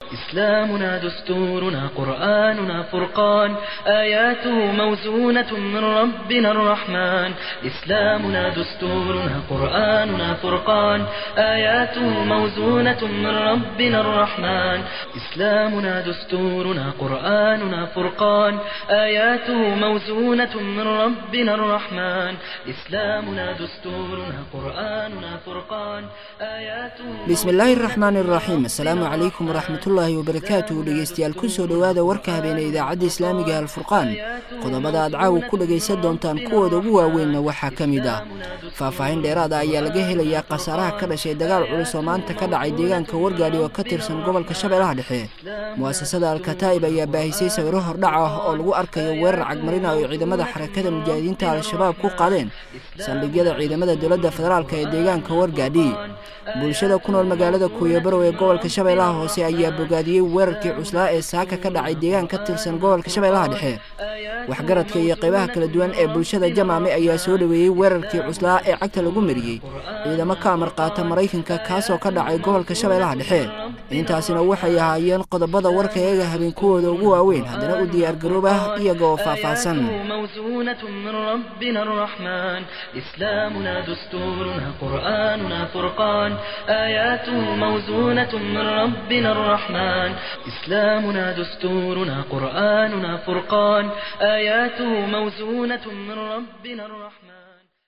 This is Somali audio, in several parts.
إسلامنا دستورنا قرآننا فرقان آياته موزونة من ربنا الرحمن إسلامنا دستورنا قرآننا فرقان آياته موزونة من ربنا الرحمن إسلامنا دستورنا قرآننا فرقان آياته موزونة من ربنا الرحمن إسلامنا دستورنا قرآننا فرقان آياته bismillaahi raxmaani raxiim assalaamu calaykum waraxmatullaahi wabarakaatuhu dhegeystayaal kusoo dhowaada warka habeene idaacadda islaamiga alfurqaan qodobada aad caawa ku dhegaysan doontaan kuwooda ugu waaweynna waxaa ka mid ah faahfaahin dheeraada ayaa laga helayaa khasaaraha ka dhashay dagaal culus oo maanta ka dhacay deegaanka wargaadhi oo ka tirsan gobolka shabeellaha dhexe mu'asasada alkataa'ib ayaa baahisay sawiro hordhac ah oo lagu arkayo weerar cagmarina oo ciidamada xarakada mujaahidiinta al-shabaab ku qaadeen saldhigyada ciidamada dowladda federaalk ee deegaanka wargaadhi bulshada ku nool magaalada kuuyabarow ee gobolka shabeellaha hoose ayaa bogaadiyey weerarkii cuslaa ee saaka ka dhacay deegaan ka tirsan gobolka shabeellaha dhexe waxgaradka iyo qaybaha kala duwan ee bulshada jamaame ayaa soo dhoweeyey weerarkii cuslaa ee cagta lagu mariyey ciidamo ka amar qaata maraykanka kaasoo ka dhacay gobolka shabeellaha dhexe intaasina waxay ahaayeen qodobada warka eega habeenkuwooda ugu waaweyn haddana u diyaargaroobah iyaga oo faahfaahsan موزونة من ربنا الرحمن إسلامنا دستورنا قرآننا فرقان آياته موزونة من ربنا الرحمن إسلامنا دستورنا قرآننا فرقان آياته موزونة من ربنا الرحمن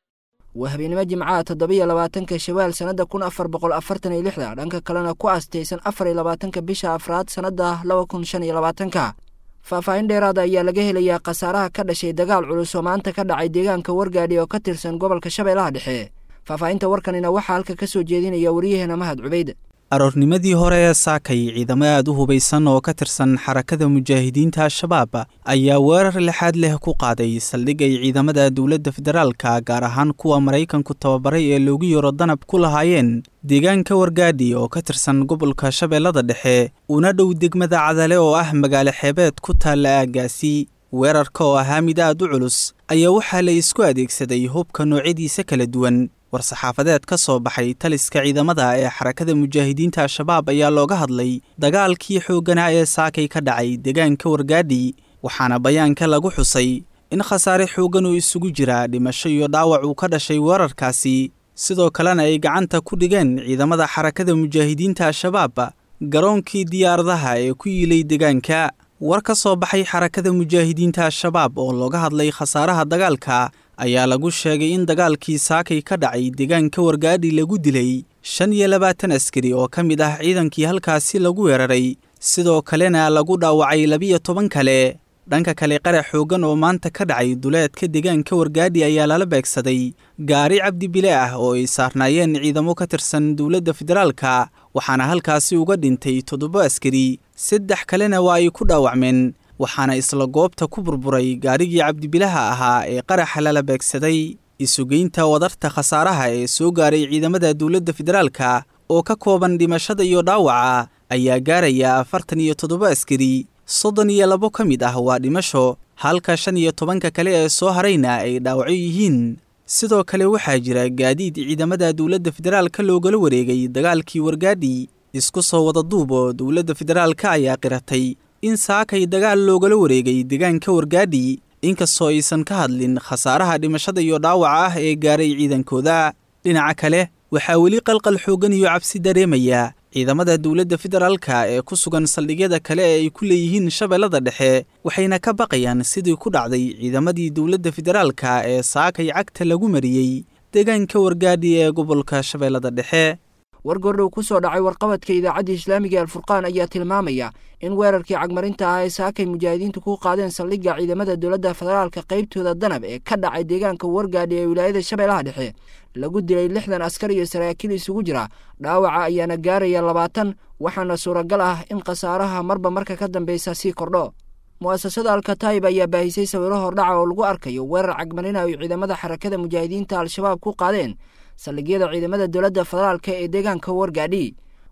waa habeenimo jimcaha toddobiyo labaatanka shawaal sannadda kun afar boqol afartan iyo lixda dhanka kalena ku astaysan afar iyo labaatanka bisha afraad sannadda laba kun shan iyo labaatanka faahfaahin dheeraada ayaa laga helayaa khasaaraha ka dhashay dagaal culus oo maanta ka dhacay deegaanka wargaadhi oo ka tirsan gobolka shabeellaha dhexe faahfaahinta warkanina waxaa halka ka soo jeedinaya waryaheena mahad cubayd aroornimadii hore ee saakay ciidamo aad u hubaysan oo ka tirsan xarakada mujaahidiinta al-shabaab ayaa weerar lixaad leh ku qaaday saldhig ay ciidamada dowladda federaalka gaar ahaan kuwa maraykanku tababaray ee loogu yaro danab ku lahaayeen deegaanka wargaadhi oo ka tirsan gobolka shabeellada dhexe una dhow degmada cadale oo ah magaalo xeebeed ku taalla aaggaasi weerarka oo ahaa mid aad u culus ayaa waxaa la isku adeegsaday hubka noocyadiisa kala duwan war-saxaafadeed ka soo baxay taliska ciidamada ee xarakada mujaahidiinta al-shabaab ayaa looga hadlay dagaalkii xoogganaa ee saakay ka dhacay deegaanka wargaadhi waxaana bayaanka lagu xusay in khasaare xooggan oo isugu jira dhimasho iyo dhaawac uu ka dhashay weerarkaasi sidoo kalena ay gacanta ku dhigeen ciidamada xarakada mujaahidiinta al-shabaab garoonkii diyaaradaha ee ku yiilay deegaanka war ka soo baxay xarakada mujaahidiinta al-shabaab oo looga hadlay khasaaraha dagaalka ayaa lagu sheegay in dagaalkii saakay ka dhacay deegaanka wargaadhi lagu dilay shan iyo labaatan askari oo ka mid ah ciidankii halkaasi lagu weeraray sidoo kalena lagu dhaawacay labiyo toban kale dhanka kale qarax xooggan oo maanta ka dhacay duleedka deegaanka wargaadhi ayaa lala beegsaday gaari cabdibile ah oo ay saarnaayeen ciidamo ka tirsan dowladda federaalka waxaana halkaasi uga dhintay toddoba askari saddex kalena waa ay ku dhaawacmeen waxaana isla goobta ku burburay gaarigii cabdibilaha ahaa ee qaraxa lala beegsaday isugeynta wadarta khasaaraha ee soo gaaray ciidamada dowladda federaalka oo ka kooban dhimashada iyo dhaawaca ayaa gaaraya afartan iyo toddoba askari soddon iyo labo ka mid ah waa dhimasho halka shan iyo tobanka kale ee soo harayna ay dhaawacyo yihiin sidoo kale waxaa jira gaadiid ciidamada dowladda federaalka loogala wareegay dagaalkii wargaadhi isku soo wada duub oo dowladda federaalka ayaa qiratay in saakay dagaal loogala wareegay deegaanka wargaadhi inkastoo aysan ka hadlin khasaaraha dhimashada iyo dhaawaca ah ee gaaray ciidankooda dhinaca kale waxaa weli qalqal xooggan iyo cabsi dareemaya ciidamada dowladda federaalka ee ku sugan saldhigyada kale ee ay ku leeyihiin shabeellada dhexe waxayna ka baqayaan sidii ku dhacday ciidamadii dowladda federaalka ee saakay cagta lagu mariyey deegaanka wargaadhi ee gobolka shabeellada dhexe war gordhow ku soo dhacay warqabadka idaacadda islaamiga alfurqaan ayaa tilmaamaya in weerarkii cagmarinta ah ee saakay mujaahidiintu ku qaadeen saldhigga ciidamada dowladda federaalka qaybtooda danab ee ka dhacay deegaanka wargaadhi ee wilaayada shabeellaha dhexe lagu dilay lixdan askar iyo saraakiil isugu jira dhaawaca ayaana gaaraya labaatan waxaana suuragal ah in khasaaraha marba marka ka dambeysa sii kordho mu'asasada alkataa'ib ayaa baahisay sawiro hordhaca oo lagu arkayo weerar cagmarina ay ciidamada xarakada mujaahidiinta al-shabaab ku qaadeen saldhigyada ciidamada dowladda federaalka ee deegaanka wargaadhi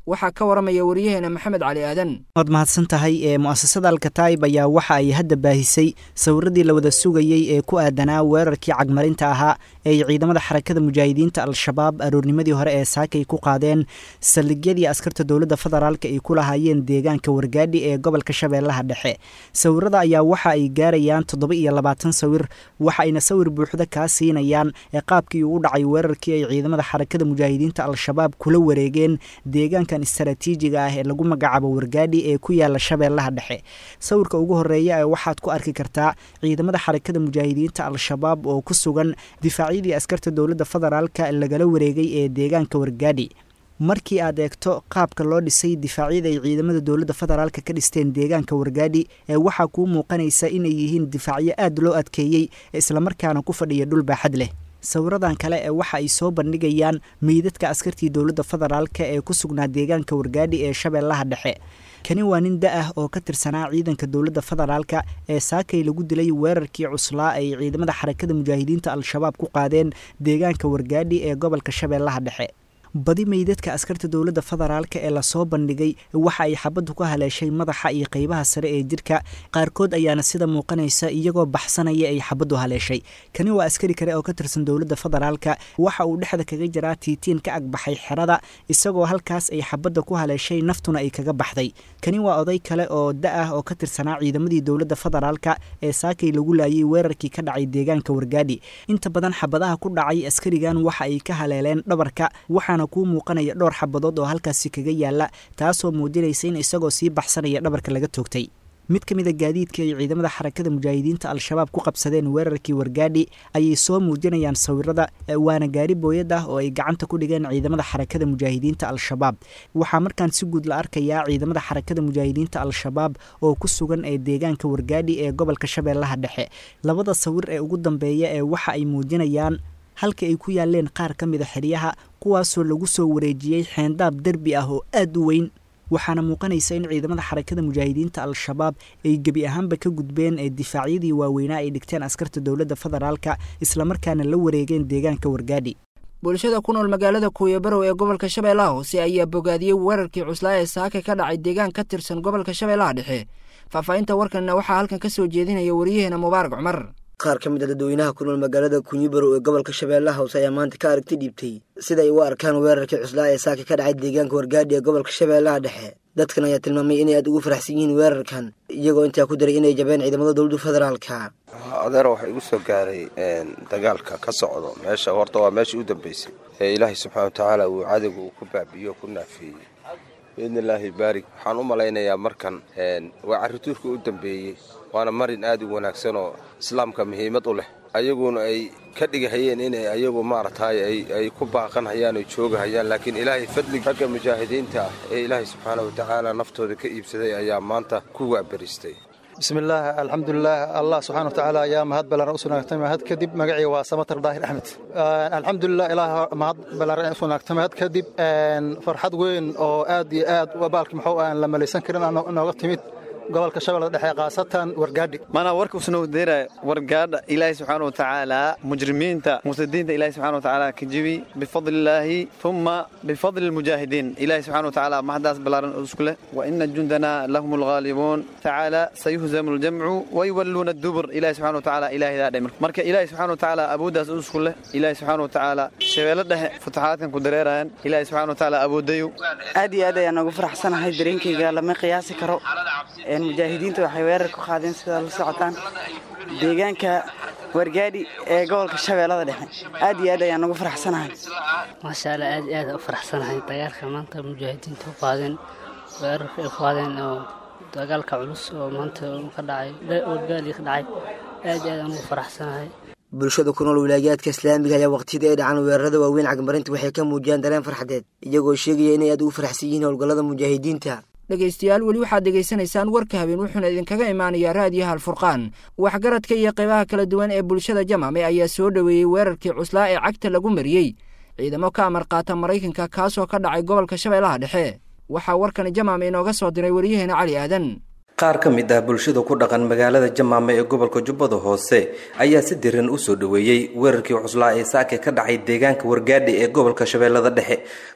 waxaa ka waramaya wariyaheena maxamed cali aadan waad mahadsan tahay ee mu'asasada alkataib ayaa waxa ay hadda baahisay sawiradii la wada sugayey ee ku aadanaa weerarkii cagmarinta ahaa ee ay ciidamada xarakada mujaahidiinta al-shabaab aroornimadii hore ee saakay ku qaadeen saldhigyadii askarta dowladda federaalka ay ku lahaayeen deegaanka wargaadhi ee gobolka shabeellaha dhexe sawirada ayaa waxa ay gaarayaan toddoba iyo labaatan sawir waxa ayna sawir buuxda kaa siinayaan ee qaabkii uu dhacay weerarkii ay ciidamada xarakada mujaahidiinta al-shabaab kula wareegeen deegaankan istaraatiijiga ah ee lagu magacaabo wargaadhi ee ku yaala shabeellaha dhexe sawirka ugu horeeya ee waxaad ku arki kartaa ciidamada xarakada mujaahidiinta al-shabaab oo ku sugan difaacyadii askarta dowladda federaalka lagala wareegay ee deegaanka wargaadhi markii aad eegto qaabka loo dhisay difaacyada ay ciidamada dowladda federaalka ka dhisteen deegaanka wargaadhi ee waxaa kuu muuqanaysa inay yihiin difaacyo aad loo adkeeyey ee islamarkaana ku fadhiya dhul baaxad leh sawiradan kale ee waxa ay soo bandhigayaan meydadka askartii dowladda federaalka ee ku sugnaa deegaanka wargaadhi ee shabeellaha dhexe kani waa nin da ah oo ka tirsanaa ciidanka dowladda federaalka ee saakay lagu dilay weerarkii cuslaa ay ciidamada xarakada mujaahidiinta al-shabaab ku qaadeen deegaanka wargaadhi ee gobolka shabeellaha dhexe badi meydadka askarta dowladda federaalka ee lasoo bandhigay waxa ay xabaddu ka haleeshay madaxa iyo qeybaha sare ee jirka qaarkood ayaana sida muuqanaysa iyagoo baxsanaya ay xabaddu haleeshay kani waa askari kale oo ka tirsan dowladda federaalka waxa uu dhexda kaga jiraa tiitiin ka agbaxay xerada isagoo halkaas ay xabadda ku haleeshay naftuna ay kaga baxday kani waa oday kale oo da ah oo ka tirsanaa ciidamadii dowladda federaalka ee saakay lagu laayay weerarkii ka dhacay deegaanka wargaadhi inta badan xabadaha ku dhacay askarigan waxa ay ka haleeleen dhabarka waxaana kuu muuqanaya dhowr xabadood oo halkaasi kaga yaala taasoo muujinaysa in isagoo sii baxsanaya dhabarka laga toogtay mid ka mid a gaadiidka ay ciidamada xarakada mujaahidiinta al-shabaab ku qabsadeen weerarkii wargaadhi ayay soo muujinayaan sawirada waana gaari booyad ah oo ay gacanta ku dhigeen ciidamada xarakada mujaahidiinta al-shabaab waxaa markaan si guud la arkayaa ciidamada xarakada mujaahidiinta al-shabaab oo ku sugan ee deegaanka wargaadhi ee gobolka shabeellaha dhexe labada sawir ee ugu dambeeya ee waxa ay muujinayaan halka ay ku yaaleen qaar ka mida xeryaha kuwaasoo lagu soo wareejiyey xeendaab derbi ah oo aad u weyn waxaana muuqanaysa in ciidamada xarakada mujaahidiinta al-shabaab ay gebi ahaanba ka gudbeen ee difaacyadii waaweynaa ay dhigteen askarta dowladda federaalka islamarkaana la wareegeen deegaanka wargaadhi bulshada ku nool magaalada kuuyabarow ee gobolka shabeellaha hoose ayaa bogaadiyey weerarkii cuslaa ee saaka ka dhacay deegaan ka tirsan gobolka shabeellaha dhexe faahfaahinta warkanna waxaa halkan ka soo jeedinaya wariyaheena mubaarak cumar qaar ka mid a dadweynaha ku nool magaalada kunyibarow ee gobolka shabeellaha hoose ayaa maanta ka aragti dhiibtay sida ay u arkaan weerarkii cuslaa ee saaka ka dhacay deegaanka wargaadhi ee gobolka shabeellaha dhexe dadkan ayaa tilmaamay inay aad ugu faraxsan yihiin weerarkan iyagoo intaa ku daray inay jabeen ciidamada dowladda federaalka adeero waxaa igu soo gaaray dagaalka ka socdo meesha horta waa meeshii u dambeysay ee ilaahay subxaana watacaala uu cadowga uu ku baabi'iyo o ku naafeeyey biidni illaahi baarig waxaan u malaynayaa markan waa carrituurka u dambeeyey waana marin aad u wanaagsan oo islaamka muhiimad u leh ayaguna ay ka dhigahayeen inay ayagu maaragtaay ay ku baaqanhayaan oy joogahayaan laakiin ilaahay fadlig ragga mujaahidiinta ah ee ilaahay subxaana watacaala naftooda ka iibsaday ayaa maanta ku waaberistay bismillaah alxamdulilaah allah subxana watacaala ayaa mahad ballaaran u sugnaagtay mahad kadib magacii waa samatar daahir axmed alxamdulilah ilaah mahad ballaaran u sugnaagtay mahad kadib farxad weyn oo aad iyo aad baalki muxuu aan la malaysan karin nooga timid gobolka shabeellada dhexe khaasatan wargaadhi maanaa warka usnoo deeraya wargaadha ilaahay subxaana wa tacaala mujrimiinta murtadiinta ilahi subxana wa tacaala ka jibi bifadlillaahi uma bifadli lmujaahidiin ilahi subxana wa tacaala mahadaas ballaaran isku leh wa ina jundana lahum alghaalibuun tacaala sayuhzamu ljamcu wayuwalluuna dubur ilahi subxana wa tacaala ilahidaa dhe marka ilahi subxana wa tacaala awooddaas isku leh ilahi subxana wa tacaala shabeello dhexe futaxaadkan ku dareerayaan ilahi subxana wa tacaala awoodayu aad iyo aad ayaan ugu faraxsanahay dareenkayga lama qiyaasi karo mujaahidiinta waxay weerar ku qaadeen sidaa la socotaan deegaanka wargaadhi ee gobolka shabeellada dhexe aad iyo aad ayaan ugu faraxsanahay maasha alla aad iyo aad u faraxsanahay dagaalka maanta mujaahidiinta u qaadeen weerarka ay ku qaadeen oo dagaalka culus oo maanta ka dhacay wargaadhi ka dhacay aad iyo aad aan ugu faraxsanahay bulshada ku nool wilaayaadka islaamiga ayaa waqtiyada ay dhacaan weerarada waaweyn cagmarinta waxay ka muujiyaan dareen farxadeed iyagoo sheegaya inay aad ugu faraxsan yihiin howlgallada mujaahidiinta dhegaystayaal weli waxaad degaysanaysaan warka habeen wuxuuna idinkaga imaanayaa raadiyaha alfurqaan waxgaradka iyo qaybaha kala duwan ee bulshada jamame ayaa soo dhoweeyey weerarkii cuslaa ee cagta lagu mariyey ciidamo ka amar qaata maraykanka kaasoo ka dhacay gobolka shabeellaha dhexe waxaa warkani jamaame inooga soo diray waryaheena cali aadan qaar ka mid ah bulshada ku dhaqan magaalada jamaame ee gobolka jubbada hoose ayaa si diran u soo dhoweeyey weerarkii cuslaa ee saake ka dhacay deegaanka wargaadhi ee gobolka shabeellada dhexe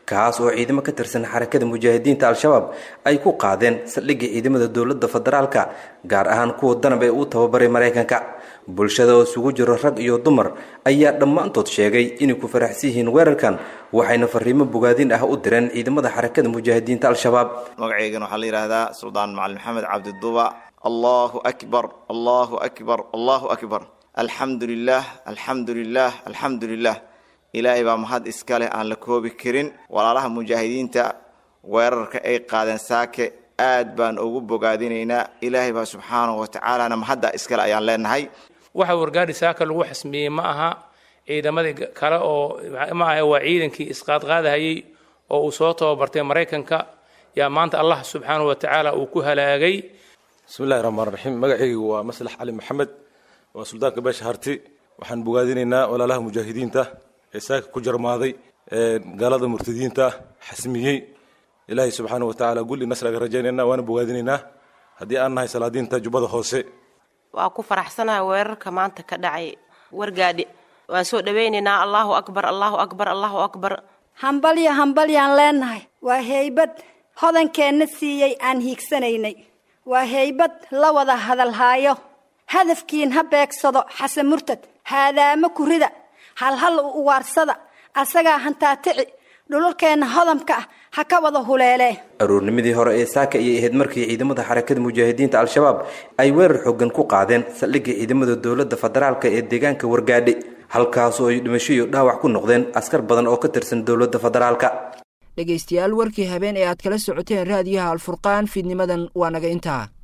kaas oo ciidamo ka tirsan xarakada mujaahidiinta al-shabaab ay ku qaadeen saldhigga ciidamada dowladda federaalka gaar ahaan kuwa danab ee uu tababaray maraykanka bulshada oo isugu jiro rag iyo dumar ayaa dhammaantood sheegay inay ku faraxsan yihiin weerarkan waxayna fariimo bogaadin ah u direen ciidamada xarakada mujaahidiinta al-shabaab magacaygan waxaa la yidhaahdaa suldaan macalin maxamed cabdiduba allahu akbar allahu akbar allahu akbar alxamdu lilah alxamdu lilah alxamdu lilah ilaahay baa mahad iska leh aan la koobi karin walaalaha mujaahidiinta weerarka ay qaadeen saake aad baan ugu bogaadinaynaa ilaahay baa subxaanahu watacaalana mahadda iskale ayaan leenahay waxa wargaadhi saaka lagu xasmiyey ma aha ciidamadii kale oo ma aha waa ciidankii isqaadqaadahayey oo uu soo tababartay maraykanka yaa maanta allah subxaanahu watacaala uu ku halaagay bismillahi raxmaan raxiim magacaygu waa maslax cali maxamed waa suldaanka beesha harti waxaan bogaadinaynaa walaalaha mujaahidiinta ee saaka ku jarmaaday gaalada murtadiinta xasmiyey ilaahay subxaana wa tacaala gulli nasraga rajaynayna waana bogaadinaynaa haddii aan nahay salaadiinta jubbada hoose waa ku faraxsanahay weerarka maanta ka dhacay wargaadhi waan soo dhawaynaynaa allahu akbar allahu akbar allahu akbar hambalyo hambalyaan leenahay waa heybad hodankeenna siiyey aan hiigsanaynay waa heybad la wada hadalhaayo hadafkiin ha beegsado xasan murtad haadaamo kurida halhal u ugaarsada asagaa hantaatici dhulalkeenna hodamka ah ha ka wada huleelee aroornimadii hore ee saaka ayay ahayd markii ciidamada xarakada mujaahidiinta al-shabaab ay weerar xoogan ku qaadeen saldhigga ciidamada dowladda federaalka ee deegaanka wargaadhi halkaasoo ay dhimasho iyo dhaawac ku noqdeen askar badan oo ka tirsan dowladda federaalka dhegaystayaal warkii habeen ee aad kala socoteen raadiyaha alfurqaan fiidnimadan waa naga intaa